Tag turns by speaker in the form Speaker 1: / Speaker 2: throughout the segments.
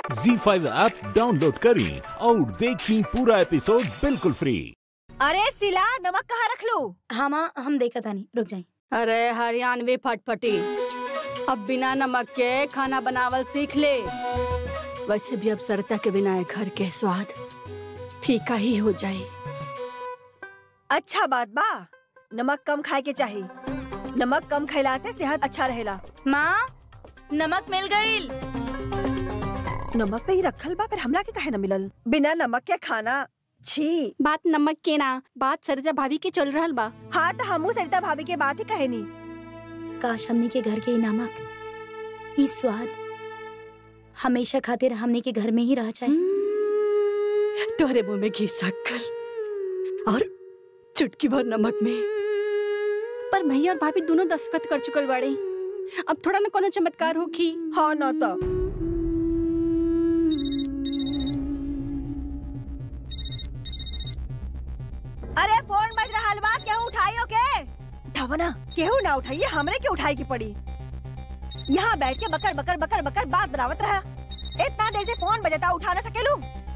Speaker 1: जी five app download करें और देखें पूरा एपिसोड बिल्कुल फ्री
Speaker 2: अरे सिला नमक कहाँ रख लू
Speaker 3: हाँ माँ हम देखा था नहीं रुक जाए
Speaker 4: अरे हरियाणवी फटफटी अब बिना नमक के खाना बनावल सीख ले वैसे भी अब सरता के बिना ये घर के स्वाद फीका ही हो जाए
Speaker 2: अच्छा बात बा नमक कम खाए के चाही नमक कम खैला से सेहत अच्छा रहेला
Speaker 3: माँ नमक मिल गई
Speaker 2: नमक तो ही रखल बा फिर हमरा के काहे न मिलल बिना नमक के खाना छी
Speaker 4: बात नमक के ना बात सरिता भाभी के चल रहल बा
Speaker 2: हाँ तो हमू सरिता भाभी के बात ही कहे नी
Speaker 3: काश हमने के घर के ई नमक ई स्वाद हमेशा खातिर हमने के घर में ही रह जाए
Speaker 4: तोहरे मुंह में घी शक्कर और चुटकी भर नमक में पर भैया और भाभी दोनों दस्तखत कर चुकल बाड़े अब थोड़ा ना कोनो चमत्कार होखी
Speaker 2: हाँ न तो अरे फोन बज रहा बा केहू उठाइयो के उठावा ना केहू ना उठाइए हमरे के उठाई की पड़ी यहाँ बैठ के बकर बकर बकर बकर बात बनावत रहा इतना देर से फोन बजता उठा ना सकेलू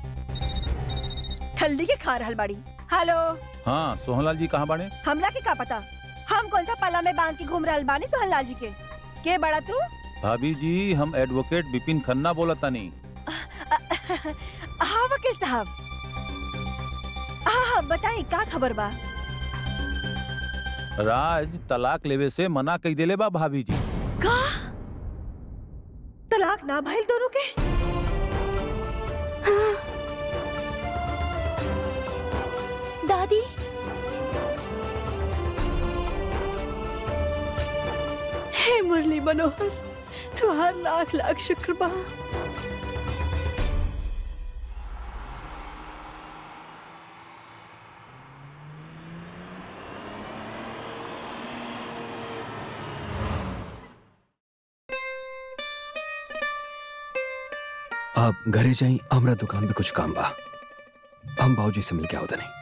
Speaker 2: ठल्ली के खा रहल बाड़ी हेलो
Speaker 1: हाँ सोहनलाल जी कहाँ बाड़े
Speaker 2: हमला के का पता हम कौन सा पल्ला में बांध के घूम रहल बानी सोहनलाल जी के के बड़ा तू
Speaker 1: भाभी जी हम एडवोकेट बिपिन खन्ना बोला तानी
Speaker 2: हाँ वकील साहब हाँ हाँ बताई का खबर बा
Speaker 1: राज तलाक लेवे से मना कई देले बा भाभी जी
Speaker 2: का तलाक ना भइल दोनों के
Speaker 3: दादी
Speaker 4: हे मुरली मनोहर तुहार लाख लाख शुक्र बा
Speaker 5: आप घरे जाई हमरा दुकान पे कुछ काम बा हम बाबूजी से मिल के आवत नहीं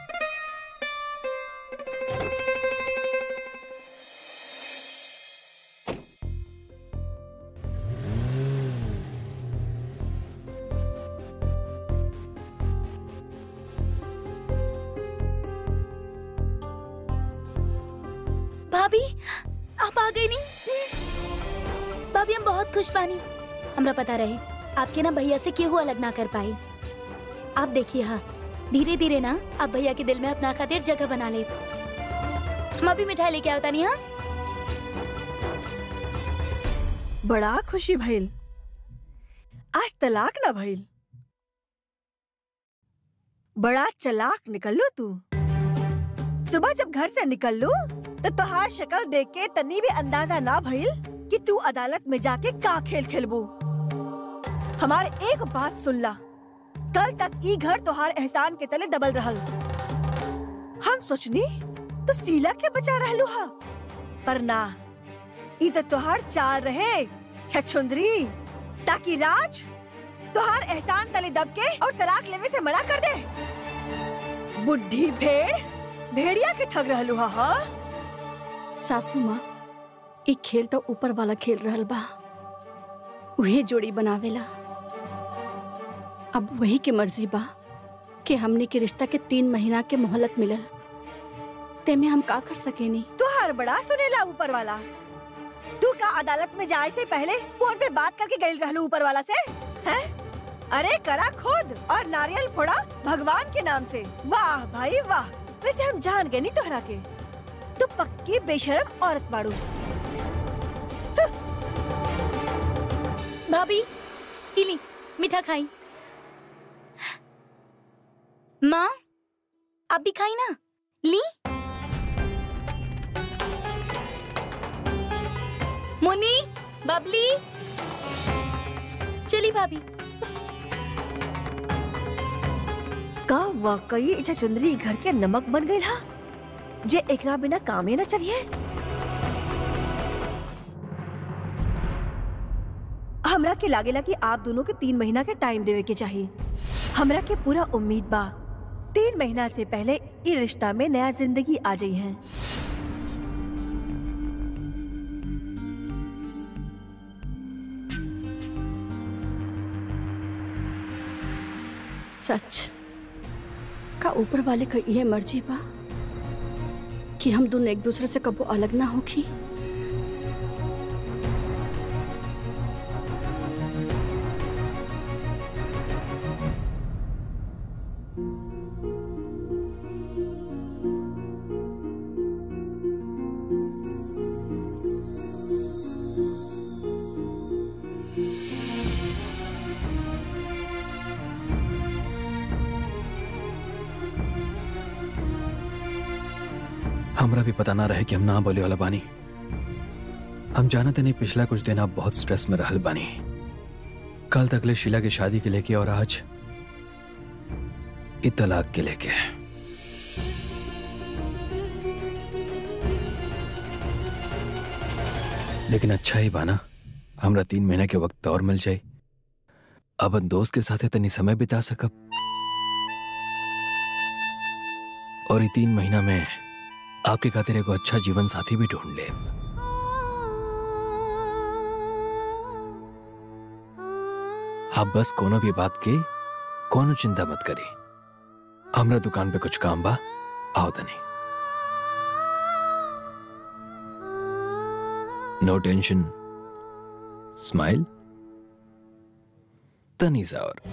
Speaker 3: भाभी आप आ गई नहीं भाभी हम बहुत खुश बानी हमरा पता रहे आपके ना भैया से केहू अलग ना कर पाई आप देखिए हाँ धीरे धीरे ना आप भैया के दिल में अपना खातिर जगह बना ले हम अभी मिठाई लेके आवता नहीं हाँ
Speaker 2: बड़ा खुशी भइल आज तलाक ना भइल बड़ा चलाक निकल लो तू सुबह जब घर से निकल लू तो तोहार शक्ल देख के तनी भी अंदाजा ना भइल कि तू अदालत में जाके का खेल खेलबू हमार एक बात सुन ला कल तक ई घर तोहार एहसान के तले दबल रहल हम सोचनी तो सीला के बचा रहलू हा पर ना ई तो तोहार चाल रहे छछुंदरी ताकि राज तोहार एहसान तले दब के और तलाक लेवे से मना कर दे बुढ़ी भेड़ भेड़िया के ठग रहलू हा हाँ?
Speaker 4: सासू माँ एक खेल तो ऊपर वाला खेल रहल बा उहे जोड़ी बनावेला अब वही के मर्जी बा कि हमने के रिश्ता के तीन महीना के मोहलत मिलल तेमे हम का कर सकेनी
Speaker 2: तुहार बड़ा सुनेला ऊपर वाला तू का अदालत में जाए से पहले फोन पे बात करके गई रहलू ऊपर वाला से हैं? अरे करा खुद और नारियल फोड़ा भगवान के नाम से वाह भाई वाह वैसे हम जान गए नहीं तोहरा के तू पक्की बेशरम औरत बाड़ू
Speaker 3: भाभी इली मीठा खाई माँ आप भी खाई ना ली मुन्नी बबली चली भाभी
Speaker 2: का वाकई इच्छा चुंदरी घर के नमक बन गई हा जे एकरा बिना कामे न चलिए हमरा के लागेला कि आप दोनों के तीन महीना के टाइम देवे के चाहिए हमरा के पूरा उम्मीद बा तीन महीना से पहले ई रिश्ता में नया जिंदगी आ जाई है
Speaker 4: सच का ऊपर वाले का ये मर्जी बा कि हम दोनों एक दूसरे से कबो अलग ना होखी
Speaker 5: हमरा भी पता ना रहे कि हम ना बोले वाला बानी हम जानते नहीं पिछला कुछ दिन आप बहुत स्ट्रेस में रहल बानी कल तक ले शीला की शादी के लेके और आज इ तलाक के लेके लेकिन अच्छा ही बाना हमरा तीन महीने के वक्त और मिल जाए अब दोस्त के साथ तनी समय बिता सकब और ये तीन महीना में आपके खातिर एगो अच्छा जीवन साथी भी ढूंढ ले आप बस कोनो भी बात की कोनो चिंता मत करी हमरा दुकान पे कुछ काम बा आओ तनी नो टेंशन स्माइल तनी सा और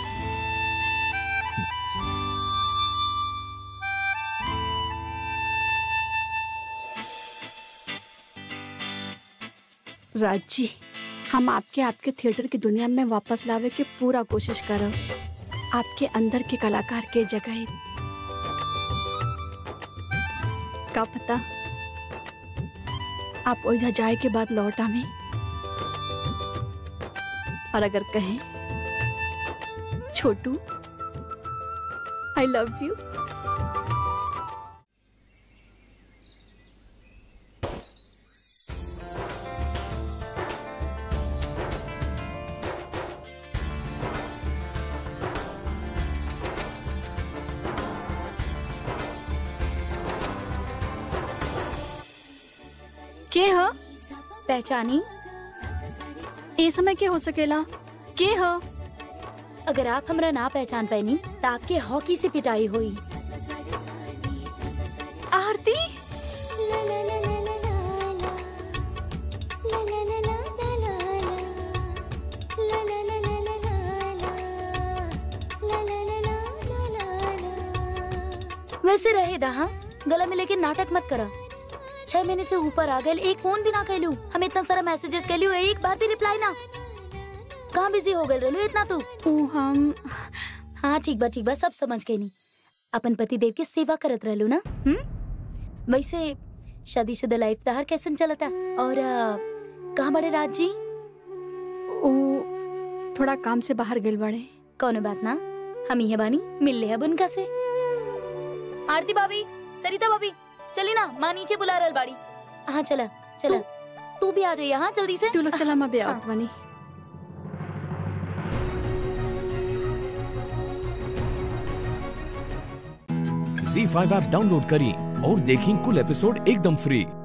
Speaker 4: राज जी हम आपके आपके थिएटर की दुनिया में वापस लावे के पूरा कोशिश करब आपके अंदर के कलाकार के जगह का पता आप ओइजा जाए के बाद लौट आवे और अगर कहें छोटू आई लव यू के ह
Speaker 3: पहचानी
Speaker 4: ए समय के हो सकेला के ह
Speaker 3: अगर आप हमरा ना पहचान पैनी तो आपके हॉकी से पिटाई हुई
Speaker 4: आरती
Speaker 3: वैसे रहे दहा गला में लेके नाटक मत करा छह महीने से ऊपर आ गए एक फोन भी ना कैलू हम इतना सारा मैसेजेस कैलू एक बार भी रिप्लाई ना कहाँ बिजी हो गए रेलू इतना तू
Speaker 4: ओ हम
Speaker 3: हाँ ठीक बा ठीक बा सब समझ गई नी अपन पति देव के सेवा करत रहलू ना हम्म वैसे शादीशुदा लाइफ तहार कैसन चलता और अ, कहाँ बड़े राज जी
Speaker 4: ओ थोड़ा काम से बाहर गइल बड़े
Speaker 3: कौनो बात ना हम ही बानी मिल ले अब उनका से आरती भाभी सरिता भाभी चली ना माँ नीचे बुला रहल बाड़ी हाँ चला चला तू भी आ जाइए हाँ जल्दी से
Speaker 4: तू लोग चला मैं बे
Speaker 3: हाँ।
Speaker 4: आवत बानी
Speaker 1: झी फाइव ऐप डाउनलोड करें और देखें कुल एपिसोड एकदम फ्री